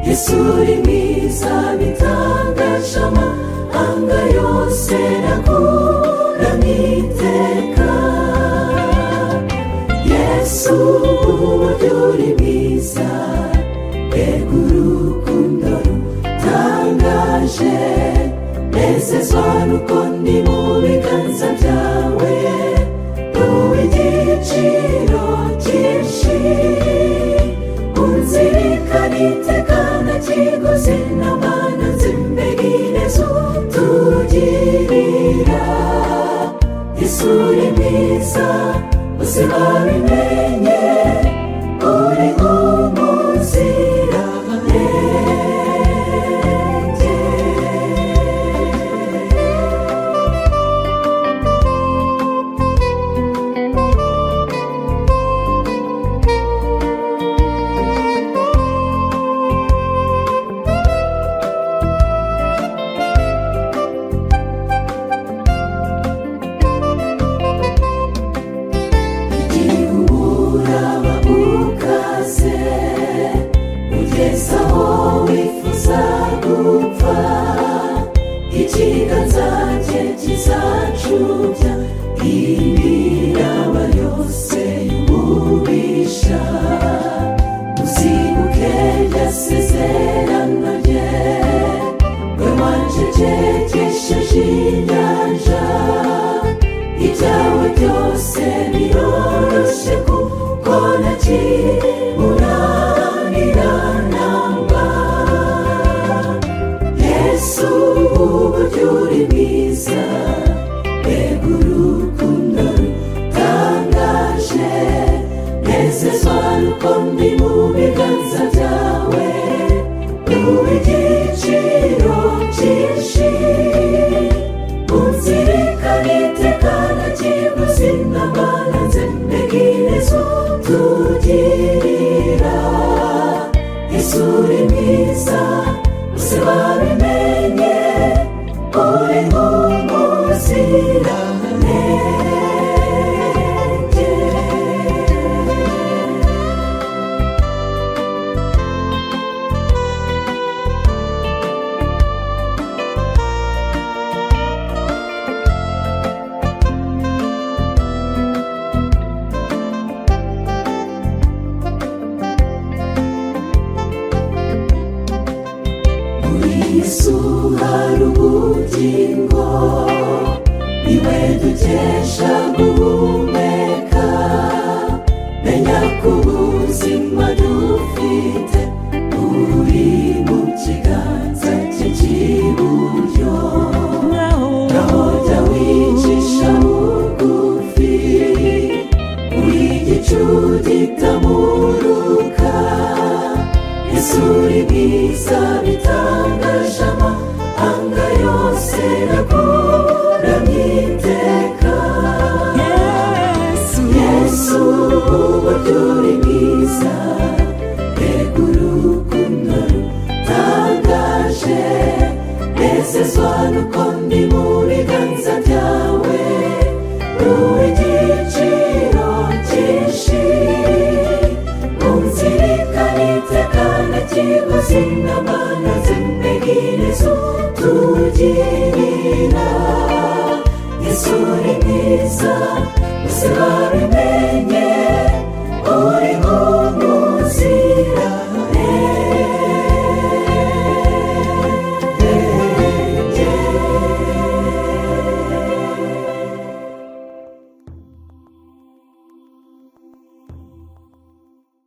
yesu uri mwiza bitangaje amahanga yose akuramo iteka yesu uburyo uri mwiza mbega urukundo rutangaje nezezwa nuko ndi mu biganza byawe duhe igiciro cyinshi unzirikana itekana kiguzi n'abana nzimbegereza utugirira isuri mwiza ubuzima bimenye uri umuziranenge igihe umuraba ukaze ugeze aho wifuza gupfa ikiganza cye kizacubya imiraba yose y'umubisha uzibuke ryasezerano rye we wancecekesheje inyanja ibyawe byose biroroshye kuko nakiburanira namba yesu uburyo uri bwiza mbega urukundo rutangaje nezezwa nuko ndi mu biganza byawe duhe igiciro cyinshi unzirikana itekana kiguzi n'abana nzembegereza utugirira isuri mwiza bose babimenye uri nk'umuziranenge muri yesu hari ubugingo iwe dukesha guhumeka menya ko ubuzima dufite buri mu kiganza cye cy'iburyo naho jya wicisha bugufi uri igicu gitamuruka isuri mwiza bitangaje amahanga yose naguramye iteka yesu uburyo uri mwiza mbega urukundo rutangaje nezezwa nuko ndi mu biganza